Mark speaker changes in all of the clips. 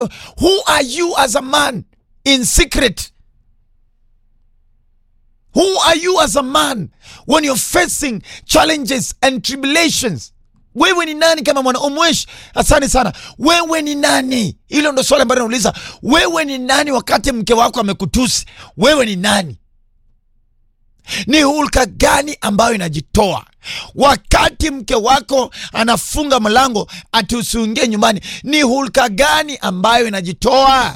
Speaker 1: who are you as a man in secret who are you as a man when you're facing challenges and tribulations wewe ni nani kama mwana umwesh asante sana wewe ni nani hilo ndo swali ambalo nauliza wewe ni nani wakati mke wako amekutusi wewe ni nani ni hulka gani ambayo inajitoa wakati mke wako anafunga mlango ati usiingie nyumbani ni hulka gani ambayo inajitoa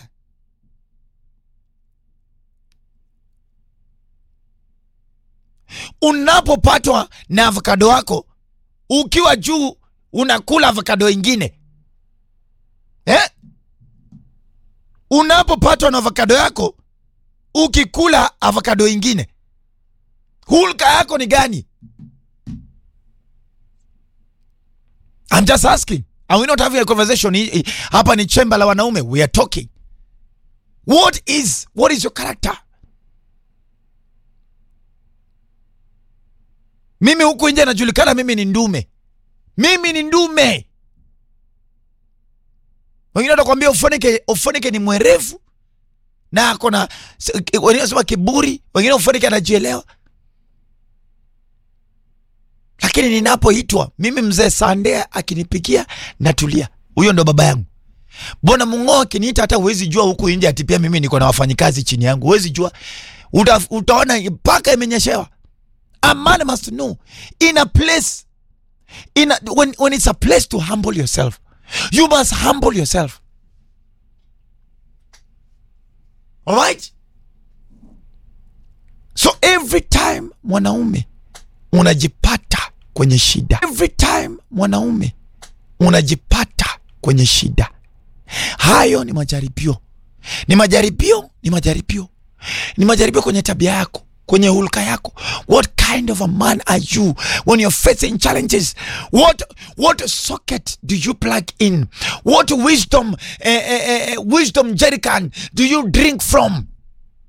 Speaker 1: unapopatwa na avokado wako ukiwa juu unakula avokado ingine eh? unapopatwa na avokado yako ukikula avokado ingine hulka yako ni gani I'm just asking are we not having a conversation Hii- hii- hapa ni chemba la wanaume we are talking what is what is your character mimi huku nje najulikana mimi ni ndume mimi ni ndume wengine watakwambia ufonike ufonike ni mwerevu na ako na wengine wanasema kiburi wengine ufonike anajielewa lakini ninapoitwa mimi mzee Sandea akinipikia natulia, huyo ndo baba yangu. Bona Mung'oo akiniita, hata huwezi jua huku nje ati pia mimi niko na wafanyikazi chini yangu, huwezi jua. Uta, utaona mpaka imenyeshewa. A man must know in a place in a, when, when it's a place to humble yourself you must humble yourself all right so every time mwanaume unajipata kwenye shida every time mwanaume unajipata kwenye shida hayo ni majaribio ni majaribio ni majaribio ni majaribio kwenye tabia yako kwenye hulka yako what kind of a man are you when you're facing challenges what what socket do you plug in what wisdom eh, eh, eh, wisdom jerrycan do you drink from